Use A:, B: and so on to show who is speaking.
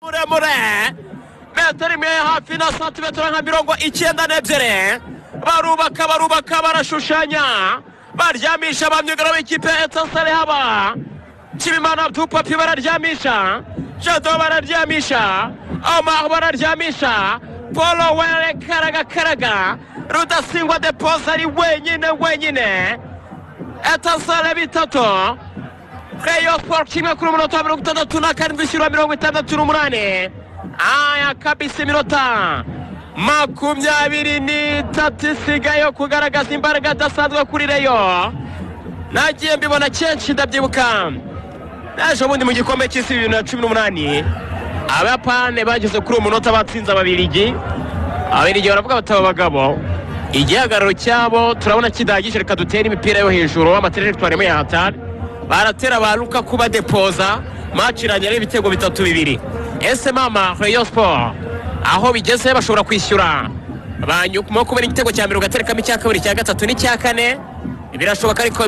A: muremure metero imwe hafi na santimetero nka mirongo icyenda n'ebyiri barubaka barubaka barashushanya baryamisha ba myugariro b'ikipe etasare haba kimimana dupapi bararyamisha jado bararyamisha amaho bararyamisha polo were karaga karaga rudasingwa depoze ari wenyine wenyine etasare bitatu Reyo Sport kimwe kuri umunota wa mirongo itandatu na karindwi ishyura mirongo itandatu n'umunani aya kabisa iminota makumyabiri n'itatu isigaye yo kugaragaza imbaraga adasanzwe kuri Reyo nagiye mbibona kenshi ndabyibuka naje ubundi mu gikombe cy'isi bibiri na cumi n'umunani abayapani bageze kuri uwo munota batsinze ababirigi ababirigi baravuga bati aba bagabo igihagararo cyabo turabona kidahagije reka dutere imipira yo hejuru amatereregitwari muri hatari baratera ba luka kuba depoza maci irangira ibitego bitatu bibiri ese mama reyo siporo aho bigeze bashobora kwishyura banyuma kubera igitego cya mbere ugaterekamo icya kabiri icya gatatu n'icya kane birashoboka ariko